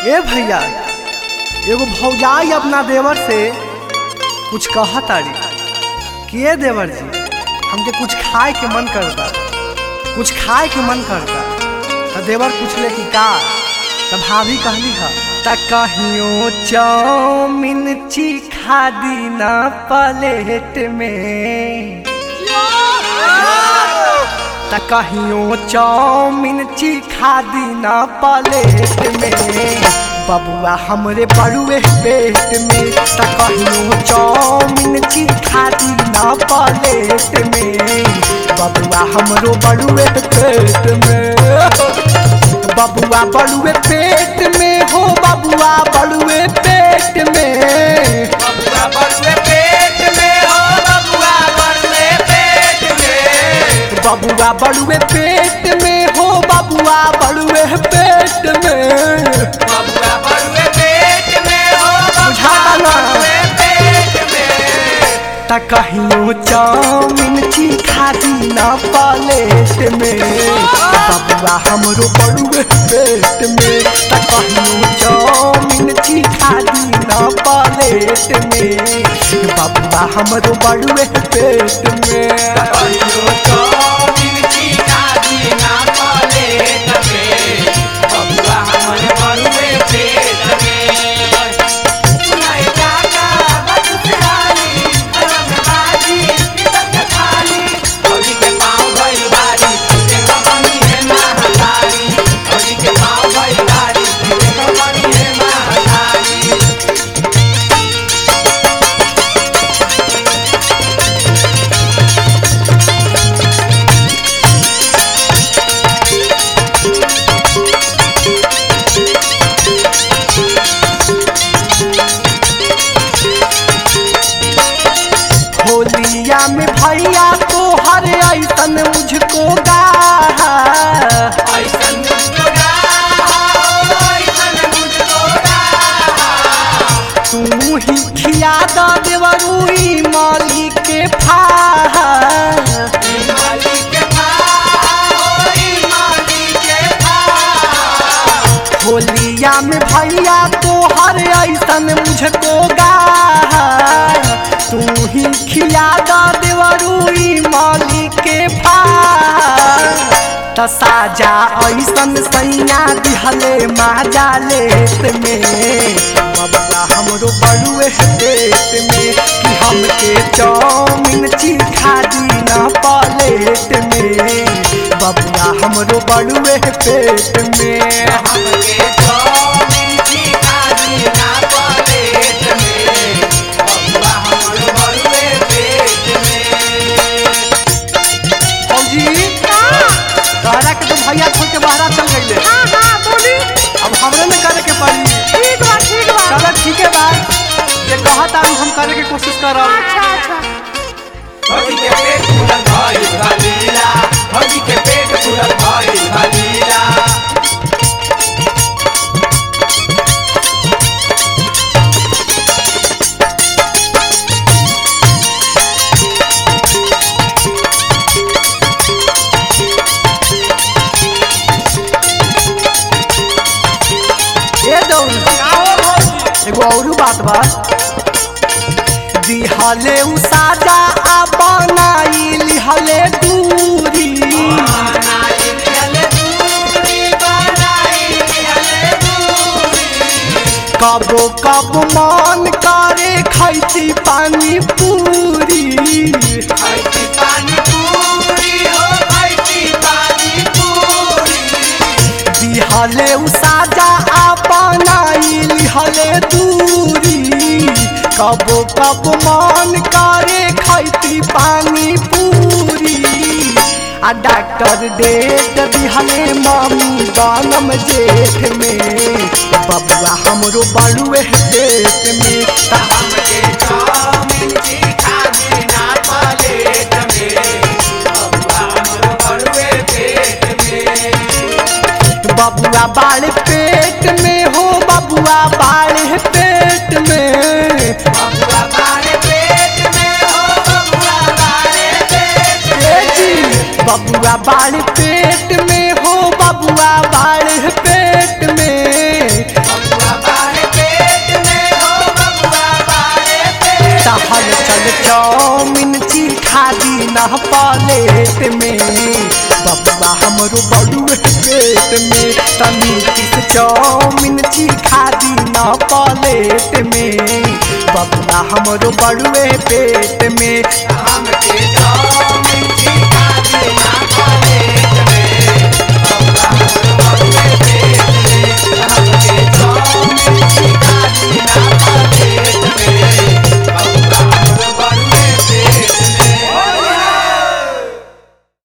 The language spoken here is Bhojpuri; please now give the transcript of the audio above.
ए भैया एगो भौजाई अपना देवर से कुछ कहा तारी कि ए देवर जी हमके कुछ खाए के मन करता कुछ खाए के मन करता तो देवर पूछले कि का तो भाभी कहली ह त कहियो चाउमीन चीखा दी ना प्लेट में त कहियो चाउमीन चीखा दी ना प्लेट में बबुआ हमरे बड़ुए पेट में त कहियो चाउमीन चीखा दी ना प्लेट में बबुआ हमरो बड़ुए पेट में बबुआ बड़ुए पेट में हो बबुआ बड़ुए पेट में बबुआ बड़ुए पेट में हो बबुआ बड़ुए पेट में बबुआ बड़ुए पेट में हो बबुआ बड़ुए पेट में बबुआ बड़ुए पेट में हो बुझाता ना? बड़ुए पेट में त कहियो चाउमीन चीखा दी ना प्लेट में बबुआ हमरो बड़ुए पेट में त कहियो चाउमीन चीखा दी ना प्लेट में बबुआ हमरो बड़ुए पेट में कहियो चाउमीन चीखा दी ना प्लेट में बबुआ हमरे बड़ुए पेट में सुनाई काका बदसरानी धर्म बाजी कितक खाली फौजी के पाँव भइल भारी देखो बनी है महाकाली फौजी के पाँव भइल भारी देखो बनी है महाकाली होलिया में भैया तो हर ऐसन मुझको गा ऐसन मुझको गाओ, ऐसन मुझको गाओ। तू ही खिया द देवरुई माली के फा ई माली के भाव, ई माली के भाव। होलिया में भैया तो हर ऐसन मुझको गा तू ही खिया द देवरुई माली के फा त साजा ऐसन सैया दिहले माजा लेत में बबुआ हमरो बड़ुए पेट में कि हमके चाउमीन चीखा दी ना प्लेट में बबुआ हमरो बड़ुए पेट में हमके चाउमीन चीखा दी ना प्लेट में, बबुआ हमरो बड़ुए पेट में। फौजी तहरा के तो भैया छोड़ के बाहर चल गईले हाँ हाँ बोली अब हमरे में करे के पड़ी ठीक बा ठीक बा चलो ठीक है बा ये कहता हम करे के कोशिश करब अच्छा अच्छा फौजी के पेट फूलल भइल भलीला, फौजी के पेट फूलल भइल भलीला। ए दौड़ एगो औरू बात बा दिहले उ साजा आ बनाई लिहले दूरी बनाई लिहले दूरी, बनाई लिहले दूरी। कबो कब मन करे खैती पानी पूरी खैती पानी पूरी हो खैती पानी पूरी दिहले उ साजा आ बनाई लिहले दूरी कबो कब मन करे खैती पानी पूरी आ डॉक्टर डेट दिहले मामी दानम जेठ में बबुआ हमरो बड़ुए पेट में त हमके चाउमीन चीखा देना प्लेट में बबुआ हमरो बड़ुए पेट में बबुआ बाड़ पेट में हो बबुआ बाड़ पेट में बबुआ बारे पेट में हो बबुआ बारे पेट ए जी बबुआ बाड़ पेट में हो बबुआ बाड़ पेट में चल चाउमीन चीखा दी ना प्लेट में बबुआ हमरो बड़ुए पेट में तनी किस चाउमीन चीखा दी ना प्लेट में बबुआ हमरो बड़ुए पेट में हमके चाउमीन